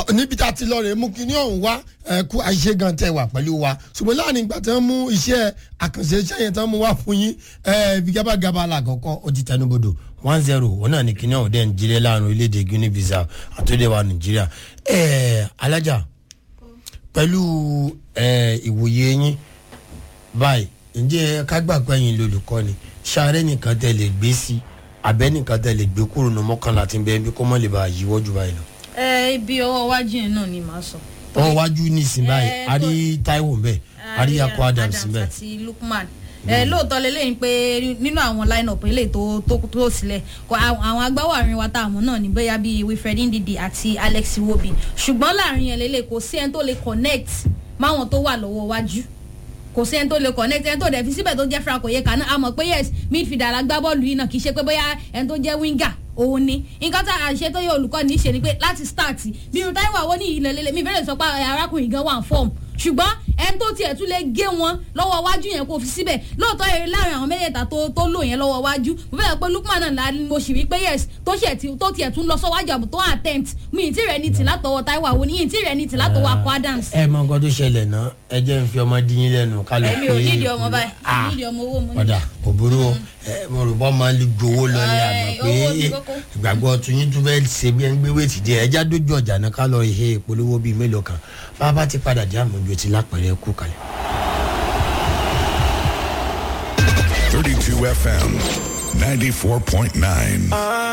tọ níbi tá a ti lọ rè mú kíní ọ̀hún wá ẹ kú àṣìṣe gan tẹ wà pẹ̀lú wa ṣùgbọ́n láàrin ìgbà tí wọ́n mú iṣẹ́ àkànṣe iṣẹ́ yẹn tí wọ́n mú wá fún yín ẹ gabagaba làkọ́kọ́ ó ti tẹnubodò one zero òun náà ní kíní ọ̀hún dẹ̀ ń jílẹ̀ láàrin orílẹ̀-èdè guinea bissau àtúndẹ̀ wa nàìjíríà ẹ alájà pẹ̀lú ẹ ìwòye yín báyìí ǹjẹ́ kágbàgbọ́ ẹ̀yin lolùkọ́ ni ṣàárẹ̀ nìkan tẹ̀ lè gbé sí abẹ́ nìkan tẹ̀ lè gbé kúrò ní mọ́kànlá tí ń bẹ́ẹ̀ bí kó mọ́ lè bá yíwọ́ jù báyìí lọ ẹ ibi ọwọ́ iwájú yẹn náà ni màá sọ. wọn wájú nísìnyí báyìí Eh, a rí taiwo mbẹ a rí akọ adams mbẹ àti lukman ẹ lóòótọ́ lélẹ́yìn pé nínú àwọn line-up eléyìí tó tó tó sílẹ̀ kọ àwọn àwọn agbáwọ̀ àárín wa tá a mọ̀ náà ní bóyá bíi wilfred ndidi àti alex iwobi ṣùgbọ́n láàrin yẹn lélẹ̀ kò sí ẹni tó lè connect máwọn tó wà lọ́wọ́ wájú kò sí ẹni tó lè connect ẹni tó dẹ̀ fi síbẹ̀ tó jẹ́ franco yeka náà a mọ̀ pé yes midfielder la gbá bọ́ọ̀lù yìí náà kì í ṣe pé bóyá ẹni tó jẹ́ winger òun ni nǹkan tá a ṣe tó yẹ olùkọ́ ní í ṣe ni pé láti start bí irun táwọn àwọn ní ilẹ̀ lélẹ̀ mi ìbéèrè sọ pé arákùnrin gan wà ń fọ́ọ̀mù ṣùgbọ́n ẹni tó tiẹ̀ tún lè gé wọn lọ́wọ́ wájú yẹn kò fi síbẹ̀ lóòótọ́ eré láàrin àwọn mẹ́tẹ̀ẹ̀ta tó tó lò yẹn lọ́wọ́ wájú mo fẹ́ pé lukman náà la mo sì rí pé yes tó ṣẹ̀ tí tó tiẹ̀ tún lọ sọ́wájú àbò tó attempt mi ì tí rẹ̀ ní tì látọwọ́ taiwo àwọn oníyìn tí rẹ̀ ní tì látọwọ́ akọ adams. ẹ mọ nǹkan tó ṣẹlẹ̀ náà ẹ jẹ́ n fi ọmọ dín yín lẹ́nu ká lọ èmi ò nídìí ọmọ báyìí Ah, nídìí ọmọ owó mo ní. ọ̀dà kò burú o ẹ mo rò bọ́ máa ń gbowó lọ ní àná Eh, pé owó ni kókó. ìgbàgbọ́ tuyín tún fẹ́ ṣe bí ẹni gbé wéètì díẹ̀ ẹja dójú ọjà náà ká lọ ihe ìpolówó bíi mélòó kan bá a bá ti padà dé àmójú ti lápẹ̀rẹ̀ kú kalẹ̀. 32 FM 94.9.